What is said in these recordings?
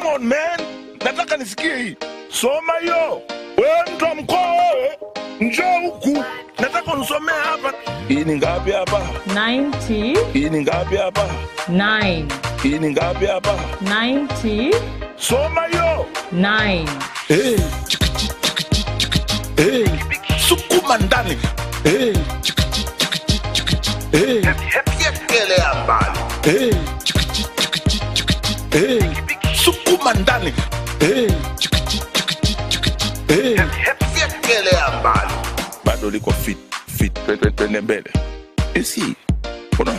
come on man nataka nisikie hii soma hiyo wewe mtu wa mkoa wewe njoo huku nataka unisomee hapa hii ni ngapi hapa 99 hii ni ngapi hapa hii ni ngapi hapa 99 soma hiyo Eh, chikichi, chikichi, chikichi. Eh, sukuma ndani Eh, chikichi, chikichi, chikichi. Eh, Yekelea mbali. eh, chikichi, chikichi, chikichi. Eh, sukuma ndani Eh, chikichi, chikichi, chikichi. Eh, Yekelea mbali. bado liko fit fit Twe- twe- twende mbele isi unaona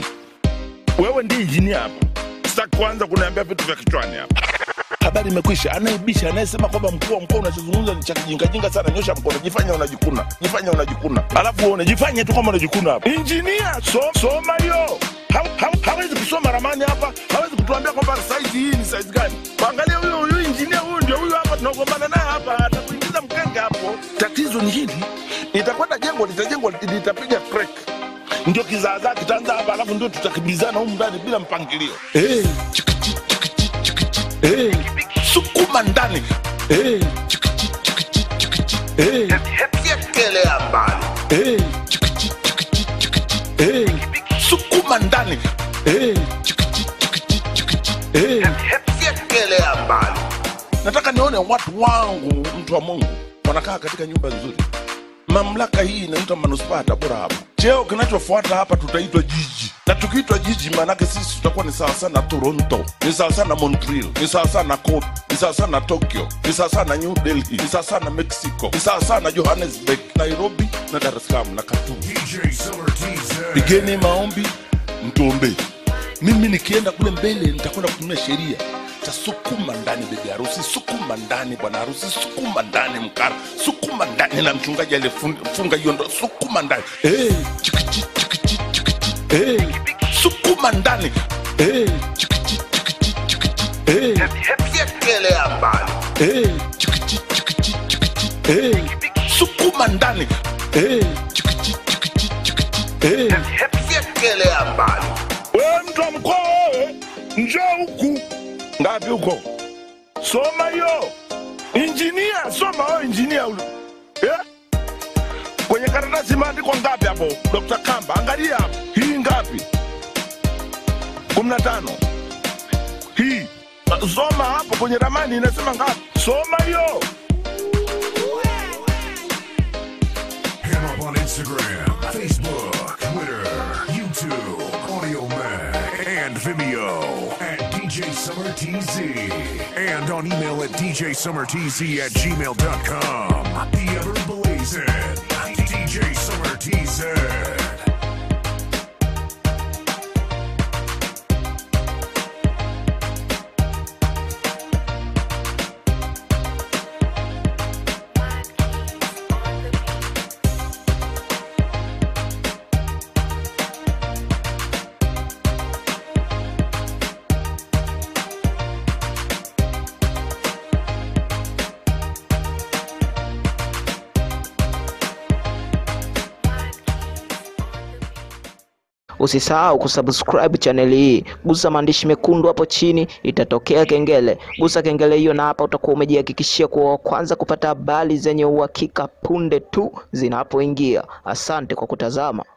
wewe ndi injinia hapa sitaki kuanza kuniambia vitu vya kichwani hapa habari imekwisha anayebisha anayesema kwamba mkuu wa mkoa unachozungumza ni cha kijingajinga sana nyosha mkono jifanya unajikuna jifanya unajikuna alafu uone jifanye tu kama unajikuna hapa injinia so, soma hiyo Ha- ha- hawezi kusoma ramani hapa hawezi kutuambia kwamba saizi hii ni saizi gani angalia huyo huyu injinia huyu ndio huyu hapa tunagombana naye hapa atakuingiza mkenge hapo tatizo ni hili itakwenda jengo litajengwa litapiga crack ndio kizaazaa kitaanza hapa alafu ndio tutakimbizana humu ndani bila mpangilio hey, chikichi, chikichi, chikichi. Hey, sukuma ndani hey, chikichi, chikichi, chikichi. Hey, Yekelea mbali. hey, chikichi, chikichi, chikichi. Hey, sukuma ndani hey, chikichi, chikichi, chikichi. Hey, Yekelea mbali. nataka nione watu wangu mtu wa mungu wanakaa katika nyumba nzuri mamlaka hii inaitwa manuspaa ya tabora hapa cheo kinachofuata hapa tutaitwa jiji na tukiitwa jiji maanake sisi tutakuwa ni sawasawa na toronto ni sawasawa na montreal ni sawasawa na Kobe, ni sawasawa na tokyo ni sawasawa na new delhi ni sawasawa na mexico ni sawasawa na johannesburg nairobi na dar es salaam na khartoum DJ Summer TZ. pigeni maombi mtuombee mimi nikienda kule mbele nitakwenda kutumia sheria tasukuma ndani bibi harusi sukuma ndani bwana harusi sukuma ndani mkara sukuma ndani na mchungaji aliyefunga hiyo ndo sukuma ndani hey, chikichi, chikichi, chikichi. Hey, sukuma ndani hey, chikichi, chikichi, chikichi. Hey, Yekelea mbali. hey, chikichi, chikichi, chikichi. Hey, sukuma ndani hey, chikichi, chikichi, chikichi. Hey, Yekelea mbali. wewe mtu wa mkoa wewe njoo huku ngapi huko soma hiyo injinia soma wewe injinia ule yeah? kwenye karatasi imeandikwa ngapi hapo dr kamba angalia hapo. hii ngapi kumi na tano hii soma hapo kwenye ramani inasema ngapi soma hiyo Hit him up on Instagram, Facebook, Twitter, YouTube, Audio Mac, and Vimeo at DJ Summer TZ. And on email at DJSummerTZ at gmail.com. The ever blazing DJ Summer TZ. Usisahau kusubscribe channel hii, gusa maandishi mekundu hapo chini, itatokea kengele. Gusa kengele hiyo, na hapa utakuwa umejihakikishia kuwa wa kwanza kupata habari zenye uhakika punde tu zinapoingia. Asante kwa kutazama.